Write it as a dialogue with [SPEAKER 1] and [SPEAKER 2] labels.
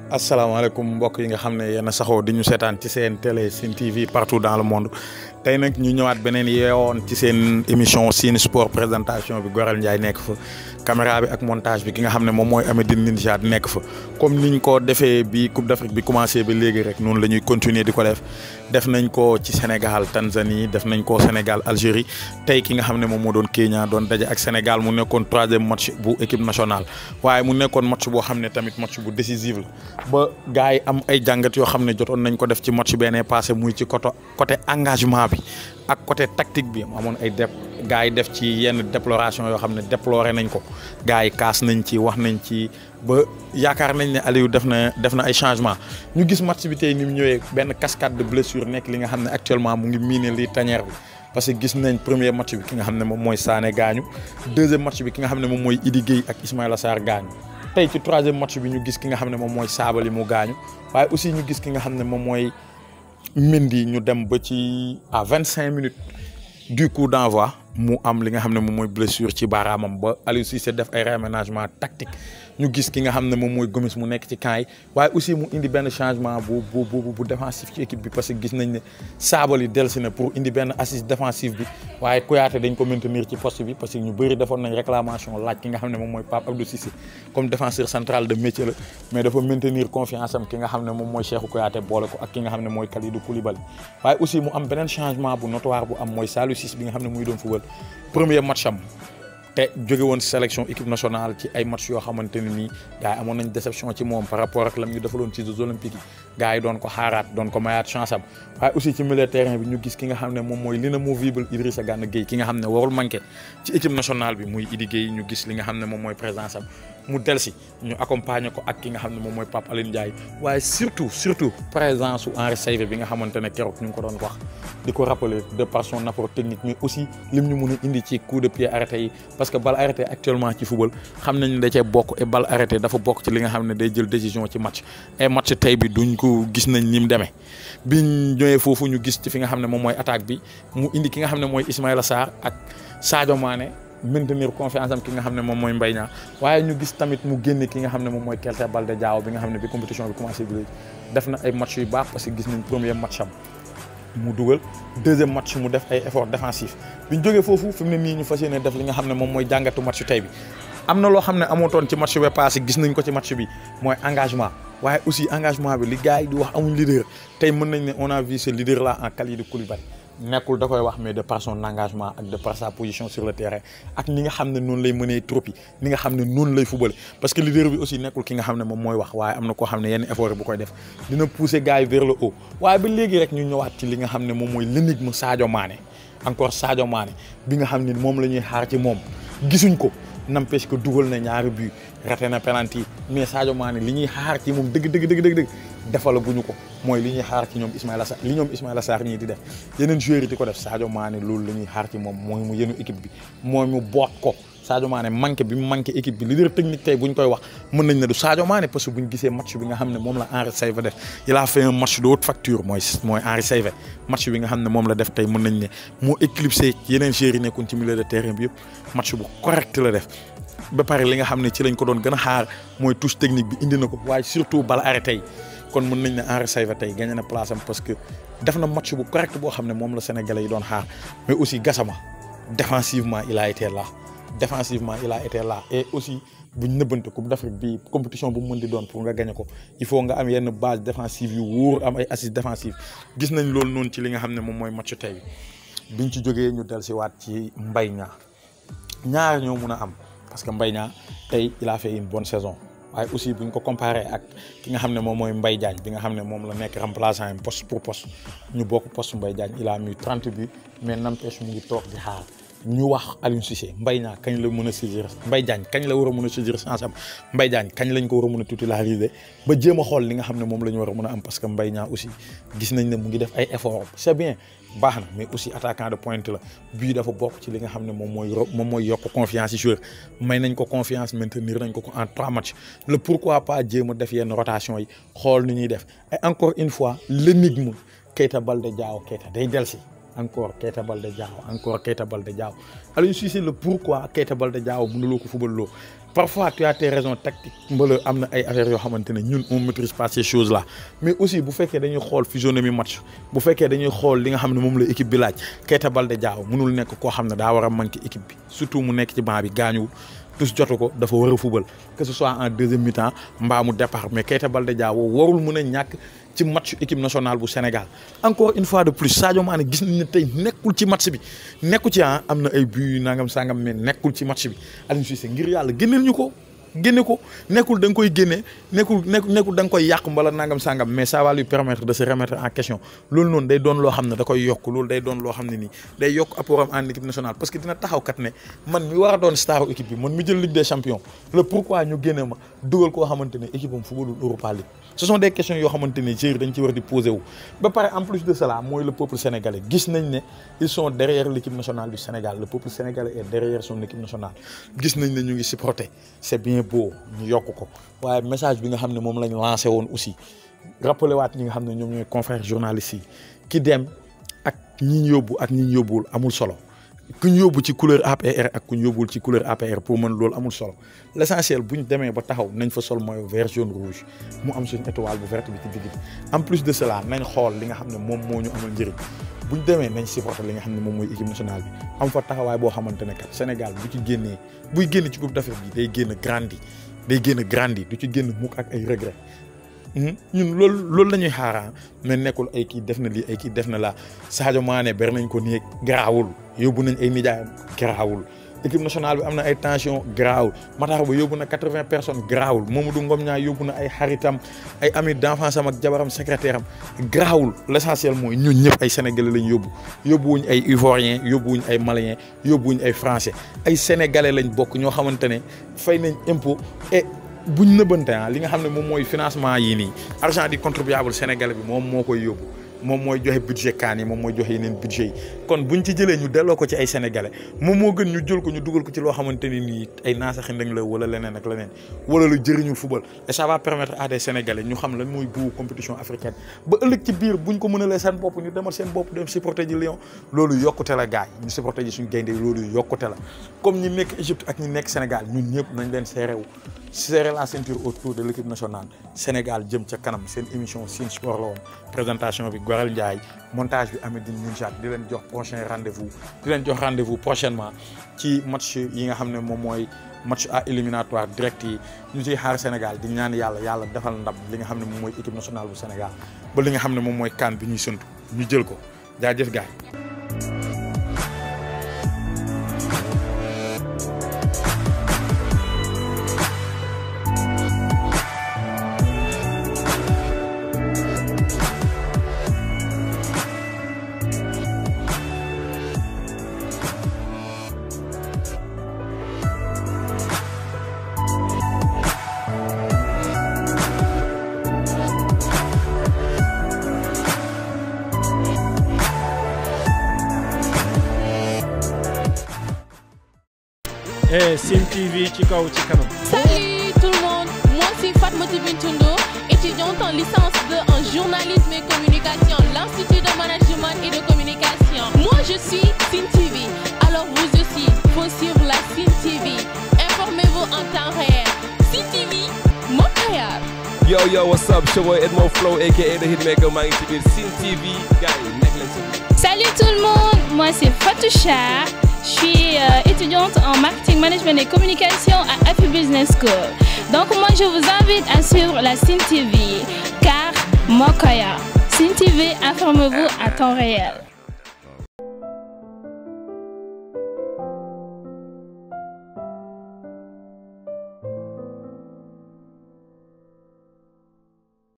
[SPEAKER 1] asalaamaaleykum mbokk yi nga xam ne yéen a saxoo di ñu seetaan ci seen télé Sine TV partout dans le monde tey nag ñu ñëwaat beneen yeewoon ci seen émission Sine Sport présentation bi Gorel Ndiaye nekk fa caméra bi ak montage bi ki nga xam ne moom mooy Amedine Ninja nekk fa comme niñ ko defee bi Coupe d'Afrique bi commencé ba léegi rek noonu la ñuy continuer di ko def def nañ ko ci Sénégal Tanzanie def nañ ko Sénégal Algérie tey ki nga xam ne moom moo doon Kenya doon daje ak Sénégal mu nekkoon troisième match bu équipe nationale waaye mu nekkoon match boo xam ne tamit match bu décisif la ba gars yi am ay jàngat yoo xam ne jotoon nañ ko def ci match benee passé muy ci côté côté engagement bi ak côté tactique bi amoon ay def gars yi def ci yenn déploration yoo xam ne déploré nañ ko gars yi kaas nañ ci wax nañ ci ba yaakaar nañ ne Aliou def na def na ay changement ñu gis match bi tey ni mu ñëwee benn cascade de blessure nekk li nga xam ne actuellement mu ngi miine lii tanière bi parce que gis nañ premier match bi ki nga xam ne moom mooy Sané gaañu deuxième match bi ki nga xam ne moom mooy Idi Gueye ak Ismaïla Sarr gaañu tey ci troisième match bi ñu gis ki nga xam ne moom mooy Sabaly mu gaañu waaye aussi ñu gis ki nga xam ne moom mooy Mendy ñu dem ba ci à vingt cinq minutes du coup d'envoi mu am li nga xam ne moom mooy blessure ci baaraamam ba Aliou Cissé def ay réaménagement tactique ñu gis ki nga xam ne moom mooy Gomis mu nekk ci camp yi waaye aussi mu indi benn changement bu bu bu bu défensif ci équipe bi parce que gis nañ ne Sabaly dellusi na pour indi benn assise défensive bi waaye Kouyaté dañ ko maintenir ci poste bi parce que ñu bëri defoon nañ réclamation laaj ki nga xam ne moom mooy Pape Abdou Cissé comme défenseur central de métier la mais dafa maintenir confiance am ki nga xam ne moom mooy Cheikhou Kouyaté boole ko ak ki nga xam ne mooy Kalidou Koulibaly waaye aussi mu am beneen changement bu notoire bu am mooy Saliou Ciss bi nga xam ne muy doon football premier match am te jóge woon sélection équipe nationale ci ay match yoo xamante ne nii gars yi amoon nañ déception ci moom par rapport ak lam ñu defaloon ci Jeux olympiques yi gars yi doon ko xaaraat doon ko mayaat chance am waaye aussi ci milieu terrain bi ñu gis ki nga xam ne moom mooy l'inamovible Idrissa Gana Gueye ki nga xam ne warul manqué ci équipe nationale bi muy Idi Gueye ñu gis li nga xam ne moom mooy présence am mu delsi ñu accompagner ko ak ki nga xam ne moom mooy Pape Alioune Ndiaye waaye surtout surtout présence su Henri Saivet bi nga xamante ne keroog ñu ngi ko doon wax di ko rappeler de par son apport technique mais aussi lim ñu mun a indi ci coup de pied arrêté yi parce que balle arrêté actuellement ci football xam nañ ne da cee bokk et balle arrêté dafa bokk ci li nga xam ne day jël décision ci match et match tey bi duñ ko gis nañ ni mu demee biñ ñëwee foofu ñu gis ci fi nga xam ne moom mooy attaque bi mu indi ki nga xam ne mooy Ismaïla Sarr ak Sadio Mané maintenir confiance am ki nga xam ne moom mooy Mbaye Niang waaye ñu gis tamit mu génne ki nga xam ne moom mooy Keita Baldé Diao bi nga xam ne bi compétition bi commencé bi léegi def na ay match yu baax parce que gis nañ premier match am mu dugal deuxième match mu def ay effort défensif bi ñu jógee foofu fi mu ne nii ñu fas yéene def li nga xam ne moom mooy jàngatu match tey bi am na loo xam ne amootoon ci match bi passé gis nañ ko ci match bi mooy engagement waaye aussi engagement bi li gars yi di wax amuñ leader tey mën nañ ne on a vu ce leader là en Kalidou Koulibaly nekkul da koy wax mais de par son engagement ak de par sa position sur le terrain ak ni nga xam ne noonu lay mënee trop yi ni nga xam ne noonu lay fubale parce que leader bi aussi nekkul ki nga xam ne moom mooy wax waaye am na koo xam ne yenn effort bu koy def dina pousser gars yi vers le haut waaye ba léegi rek ñu ñëwaat ci li nga xam ne moom mooy l'énigme Sadio Mané encore Sadio Mané bi nga xam ne moom la ñuy xaar ci moom gisuñ ko n'empêche que dugal na ñaari but raté na penalty mais Sadio Mané li ñuy xaar ci moom dëgg dëgg dëgg dëgg dëgg defala bu ñu ko mooy li ñuy xaar ci ñoom Ismaïla Sarr li ñoom Ismaïla Sarr ñii di def yeneen joueurs yi di ko def Sadio Mané loolu la ñuy xaar ci moom mooy mu yenu équipe bi mooy mu boot ko Sadio Mané manqué bi mu manqué équipe bi leader technique tey bu ñu koy wax mën nañ ne du Sadio Mané parce que bu ñu gisee match bi nga xam ne moom la Henri Saivet def il a fait un match de haute facture mooy mooy Henri Saivet match bi nga xam ne moom la def tey mën nañ ne moo éclipsé yeneen joueurs yi nekkoon ci milieu de terrain bi yëpp match bu correct la def ba pare li nga xam ne ci lañ ko doon gën a xaar mooy touche technique bi indi na ko waaye surtout bal arrêté yi kon mën nañ ne Henri Saivet tey gagné na place am parce que def na match bu correct boo xam ne moom la sénégalais yi doon xaar mais aussi Gassama défensivement il a été là défensivement il a été là et aussi buñ nëbbante coupe d'Afrique bi compétition bu mu mën di doon pour nga gagné ko il faut nga am yenn base défensive yu wóor am ay assises défensives gis nañ loolu noonu ci li nga xam ne moom mooy match tey bi biñ ci jógee ñu del si waat ci Mbaye Niang ñaar ñoo mun a am parce que Mbaye Niang tey il a fait une bonne saison waaye aussi bu ñu ko comparé ak ki nga xam ne moom mooy Mbaye Diagne bi nga xam ne moom la nekk remplaçant yi poste pour poste ñu bokk poste Mbaye Diagne il a mis 30 buts mais n'empêche mu ngi toog di xaar ñu wax Aliou Cissé Mbaye Niang kañ la mën a saisir Mbaye Diagne kañ la war a mën a saisir chance am Mbaye Diagne kañ lañ ko war a mën a titulariser ba jéem a xool li nga xam ne moom la ñu war a mën a am parce que Mbaye Niang aussi gis nañ ne mu ngi def ay efforts c'est bien baax na mais aussi attaquant de pointe la bii dafa bokk ci li nga xam ne moom mooy moom mooy yokk confiance ci joueur may nañ ko confiance maintenir nañ ko ko en trois matchs le pourquoi pas jéem a def yenn rotation yi xool ni ñuy def et encore une fois l'énigme Keita Baldé Diao Keita day delsi encore Keita Baldé Diao encore Keita Baldé Diao Aliou Cissé le pourquoi Keita Baldé Diao mënuloo ko fubal loo parfois tu as tes raisons tactiques mbala am na ay affaires yoo xamante ne ñun on maîtrise pas ces choses là mais aussi bu fekkee dañuy xool physionomie match bu fekkee dañuy xool li nga xam ne moom la équipe bi laaj Keita Baldé Diao mënul nekk koo xam ne daa war a manqué équipe bi surtout mu nekk ci banc bi gaañuwul tous jotu ko dafa war a fubal que ce soit en deuxième mi-temps mbaa mu départ mais Keita Baldé Diao warul mën a ñàkk ci match équipe nationale bu Sénégal encore une fois de plus Sadio Mané gis nañ ne tey nekkul ci match bi nekku ci ah am na ay buts yu nangam sangam mais nekkul ci match bi Aliou Cissé ngir yàlla génneel ñu ko génne ko nekkul da nga koy génne nekkul nekkul da nga koy yàq mbala nangam sangam mais ça va lui permettre de se remettre en question loolu noonu day doon loo xam ne da koy yokk loolu day doon loo xam ne nii day yokk apport am en équipe nationale parce que dina taxaw kat ne man mi war a doon staru équipe bi man mi jël Ligue des champions le pourquoi ñu génne ma dugal koo xamante ne équipe am footballul Europa League ce sont des questions yoo xamante ne joueurs dañ ci war di poser wu ba pare en plus de cela mooy le peuple sénégalais gis nañ ne ils sont derrière l'équipe nationale du Sénégal le peuple sénégalais est derrière son équipe nationale gis nañ ne ñu ngi supporter c'est bien beau ñu yokk ko waaye message bi nga xam ne moom lañ lancé woon aussi rappelé waat ñi nga xam ne ñoom ñooy confrères journalistes yi ki dem ak ñi ñu yóbbu ak ñi ñu yóbbuwul amul solo ku ñu yóbbu ci couleur APR ak ku ñu yóbbuwul ci couleur APR pour mën loolu amul solo l' essentiel bu ñu demee ba taxaw nañ fa sol maillot vert jaune rouge mu am suñu étoile bu verte bi ci digg bi en plus de cela nañ xool li nga xam ne moom moo ñu amal njëriñ bu ñu demee nañ supporter li nga xam ne moom mooy équipe nationale bi am fa taxawaay boo xamante ne kat Sénégal bu ci génnee buy génn ci coupe d' Afrique bi day génn grandi day génn grandi du ci génn mukk ak ay regret ñun loolu loolu la ñuy xaaraan mais nekkul ay kii def na lii ay kii def na laa Sadio Mané ber nañ ko nii garaawul yóbbu nañ ay nijaayam garaawul équipe nationale bi am na ay tension garaawul Matar Ba yóbbu na quatre-vingts personnes garaawul Mamadou Ngom ñaa yóbbu na ay xaritam ay amis d'enfance am ak jabaram secrétaire am garaawul l' essentiel mooy ñun ñëpp ay sénégalais lañ yóbbu yóbbuwuñ ay ivoiriens yóbbuwuñ ay maliens yóbbuwuñ ay français ay sénégalais lañ bokk ñoo xamante ne fay nañ impôt et buñ nëbbante ah li nga xam ne moom mooy financement yii nii argent du contribuable sénégalais bi moom moo koy yóbbu moom mooy joxe budget kaan yi moom mooy joxe yeneen budget yi kon buñ ci jëlee ñu delloo ko ci ay sénégalais moom moo gën ñu jël ko ñu dugal ko ci loo xamante ni nii ay naasaxi ndëng la wala leneen ak leneen wala lu jëriñul football et ça va permettre à des sénégalais ñu xam lan mooy bu compétition africaine ba ëllëg ci biir buñ ko mënalee seen bopp ñu demal seen bopp dem supporter ji Lion loolu yokkute la gaay ñu supporter ji suñu gaynde loolu yokkute la comme ñi nekk Égypte ak ñi nekk Sénégal ñun ñëpp nañ leen serré wu serrer la ceinture autour de l' équipe nationale Sénégal jëm ca kanam seen émission Sen Sport la woon présentation bi Gorel Ndiaye montage bi Amedine Ninjat di leen jox prochain rendez-vous di leen jox rendez-vous prochainement ci match yi nga xam ne moom mooy match à éliminatoire direct yi ñu ciy xaar Sénégal di ñaan yàlla yàlla defal ndam li nga xam ne moom mooy équipe nationale bu Sénégal ba li nga xam ne moom mooy CAN bi ñuy sëntu ñu jël ko jaajëf gaay
[SPEAKER 2] et Sen TV ci kaw ci kanam.
[SPEAKER 3] Salut tout le monde, moi c'est Fatmata Bintundo, étudiante en licence 2 en journalisme et communication, l'Institut de management et de communication. Moi je suis Sen TV, alors vous aussi, faut suivre la Sen TV. Informez-vous en temps réel. Sen TV, Montréal.
[SPEAKER 4] Yo yo what's up c'est boy Edmo Flow aka The Hitmaker maa ngi ci biir Sen TV gars yi nekk leen ci
[SPEAKER 5] Salut tout le monde, moi c'est Fatoucha. Je suis euh, étudiante en marketing management et communication à Happy Business School. Donc moi je vous invite à suivre la Sen TV car Mokoya. Sen TV, informez-vous à temps réel.